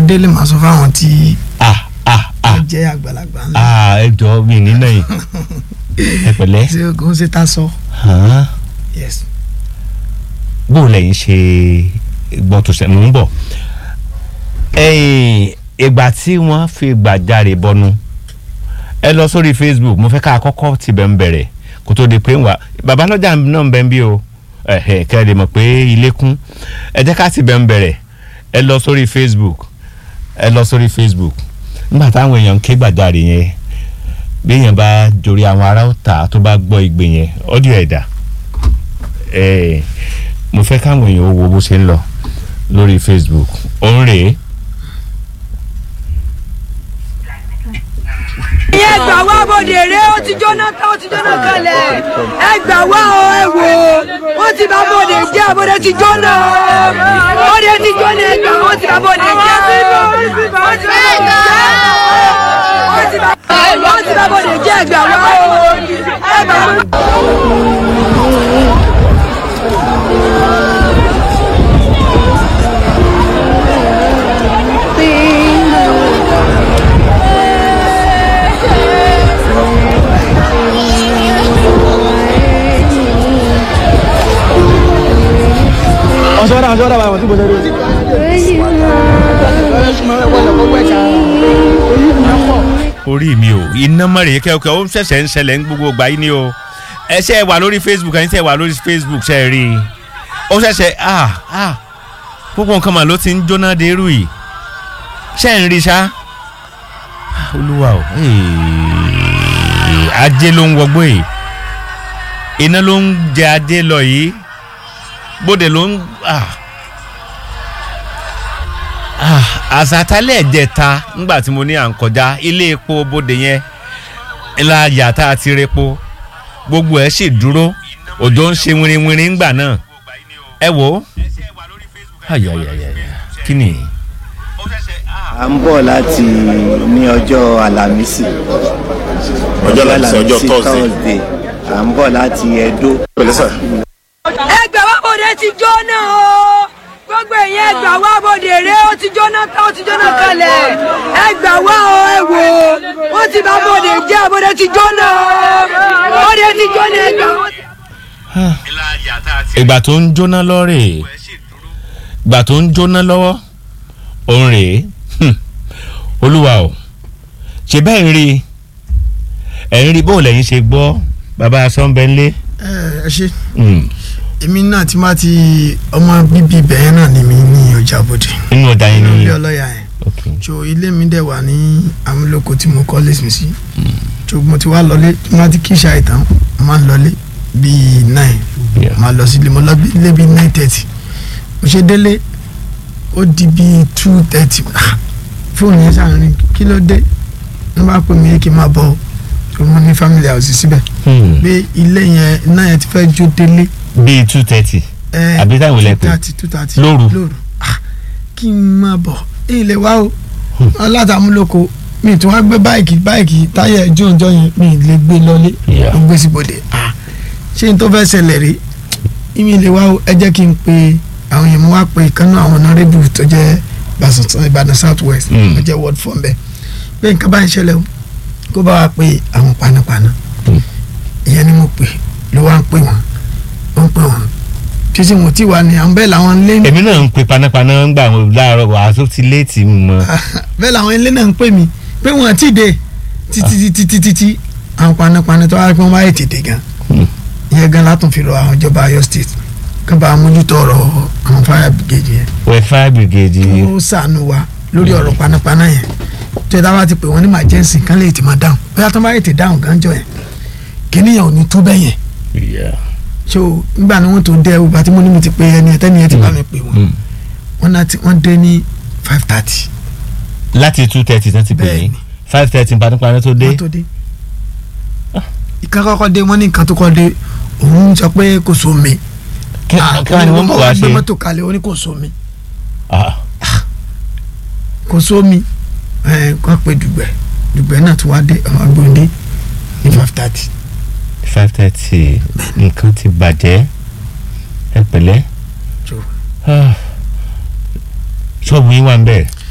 délé màá sọ fáwọn tí ah ah ah wọ́n jẹ́ àgbàlagbà ńlá ah ẹ jọ mi nínú yìí ẹ pẹ̀lẹ́ ṣé ogun ṣe tá sọ hàn yes bó o lẹ́yìn ṣe gbọ́ tó ṣe mò ń bọ̀ ẹ̀yìn ìgbà tí wọ́n fi gbàjarè bọnu ẹ lọ sórí Facebook mo fẹ́ ká kọ́kọ́ tibẹ̀ ń bẹ̀rẹ̀ kó tó di pé ń wà babalọ́jà náà ń bẹ ń bí o ẹ̀hẹ̀ kẹ́ ẹ lè mọ̀ pé ilé kún ẹ jẹ́ ká tibẹ̀ ń bẹ̀rẹ̀ ẹ lọ sórí Facebook ẹ lọ sórí Facebook nígbà táwọn èèyàn ń ké gbàjarè yẹn bí èèyàn bá jorí àwọn ará ọ̀tá tó bá gbọ́ igbe yẹn ọ́díò ẹ̀dá ẹ̀ mo fẹ́ káwọn èèyàn ó wo bó ṣe ń lọ lórí Facebook òun rèé ẹ gbà wá bòde rẹ ó ti jóná ká ó ti jóná kalẹ̀ ẹ gbà wá o ẹ wò ó ti bá bòde jẹ́ àbòde ti jóná o bòde ti jóná ẹ gbà ó ti bá bòde jẹ́ ó ti bá bòde jẹ́ ó ti bá ó ti bá bòde jẹ́ ẹ gbà wá o ẹ gbà wá. ọ̀ṣọ́ra ọ̀ṣọ́ra bàbá tí mo ṣe rí o. orí mi o iná mọ̀rẹ̀ kẹ́kẹ́ ó ṣẹ̀ṣẹ̀ ń ṣẹlẹ̀ ń gbogbo gbà yín ni o ẹ ṣe wà lórí Facebook ẹ̀yin tẹ̀ wà lórí Facebook ṣe rí i ó ṣẹ̀ṣẹ̀ ah ah gbogbo nǹkan mà ló ti ń jóná de irú yìí ṣe ń rí ṣá Ah, olúwa o eh, ajé ló ń wọgbó yìí iná ló ń jẹ ajé lọ yìí bóde ló ń ah ah àsátálẹ̀ ẹ̀jẹ̀ta ńgbà tí mo ní à ń kọjá ilé epo bóde yẹn ńlá yàtá àti repo gbogbo ẹ̀ sì dúró òjò ń ṣe wìrìwìrì ńgbà náà ẹ wò ó ayayayaya kí ni à ń bọ̀ láti ní ọjọ́ àlàmísì Ọjọ́ Àlàmísì, ọjọ́ Thursday. à ń bọ̀ láti Ẹdó pẹ̀lẹ́ sà. ẹ gbà wá bòde ti jóná o gbogbo èèyàn ẹ gbà wá bòde rẹ ó ti jóná ká ó ti jóná kalẹ̀ ẹ gbà wá o ẹ wò ó ti bá bòde jẹ́ àbòde ti jóná o bòde ti jóná ẹ gbà wá. ìgbà tó ń jóná lọ́rẹ̀ ìgbà tó ń jóná lọ́wọ́ òun rèé Hmm. olúwa o ṣe bẹ́ẹ̀ ń rí i ẹ̀ ń rí bó lẹ́yìn ṣe gbọ́ bàbá sọ́nbẹ́ńlé ẹ ẹ ṣe èmi náà ti máa ti ọmọ bíbí ibẹ̀ náà ni mi ní ọjà bòde inú ọjà yẹn nínú ni ilé ọlọ́yà yẹn ok so ilé mi dẹ̀ wà ní amúlòkó tí mo kọ́ lẹ́sìn sí so mo ti wá lọlé tí wọ́n ti kí ìṣá ìtàn mo máa ń lọlé bíi nine Yeah. máa lọ sílé mo lọ bí- ilé bíi nine thirty mo ṣe délé ó di bíi two thirty fóònù yẹn sàárín kí ló dé wọ́n bá pè mí kí n máa bọ̀ ọ́ so mo ní family house síbẹ̀ Hmm. pé ilé yẹn náà yẹn ti fẹ́ jó délé bíi two thirty ẹ Àbí táwọn ilẹ̀ pè? two thirty two thirty Lóru? lóru ah kí n máa bọ̀ ilé wa o alátàmúlòkọ mi tún wá gbé báìkì báìkì táyà ẹjọ́ ọjọ́ yẹn mi lè gbé lọlé Yeah. ó gbé síbòde ah ṣé n tó fẹ́ ṣẹlẹ̀ rí mi lè wá o ẹ jẹ́ kí n pe àwọn èèyàn mo wá pe ìkànnì àwọn honourable tó jẹ́ Ìbàdàn Ìbàdàn South West Mm. tó jẹ́ ward four bẹ́ẹ̀ pé nǹkan bá ń ṣẹlẹ̀ o kó bá wa pe àwọn panápaná ìyẹn ni mo pè ló wá ń pè wọ́n ó ń pè wọ́n títí mo ti wà ní àwọn bẹ́ẹ̀ làwọn ilé èmi náà ń pe panápaná ń gbà wọn láàárọ̀ wàá tó ti léètì mọ́ bẹ́ẹ̀ làwọn ilé náà ń pè mí pé wọ́n ti dé títí títí títí tí àwọn panápaná tó wá pé wọ́n bá yẹ tètè gan Hmm. ìyẹn gan látún fi rọ àwọn ìjọba Ọ̀yọ́ state kán bá mójútó ọ̀rọ̀ àwọn fire brigade yẹn wẹfà brigade ó ṣàánú wa lórí ọ̀rọ̀ panápaná yẹn tó yẹ táwa ti pè wọ́n ní emergency kán lè tì máa dáhùn bóyá tó bá yẹ tè dáhùn gánjọ yẹn kíníyàn ò ní tó bẹ́ẹ̀ yẹn Yeah. so nígbà ni wọ́n tó dẹ́ ọgbà tí mo ní mo ti pe ẹni ẹtẹ́ni ẹ ti bá mi pè wọ́n Hmm. wọ́n náà ti wọ́n dé ní five thirty láti two thirty tán ti pè Bẹ́ẹ̀ni. ní five thirty panápaná tó dé wọ́n tó dé ìkan kọ́kọ́ dé wọ́n ní nǹkan tó kọ́ dé òun sọ pé kò sómi kí Ah, kí wàá ní wọ́n bọ̀ wá gbé ṣe mọ́tò kalẹ̀ ó ní kò sómi Ah, kò sómi ẹ̀ kọ́ pé dùgbẹ́ dùgbẹ́ náà tó wá dé ọmọ agbóhùndé ní five thirty five thirty nǹkan ti bàjẹ́ ẹ pẹ̀lẹ́ So. Ah. ṣọ́ọ̀bù yín wà ń bẹ̀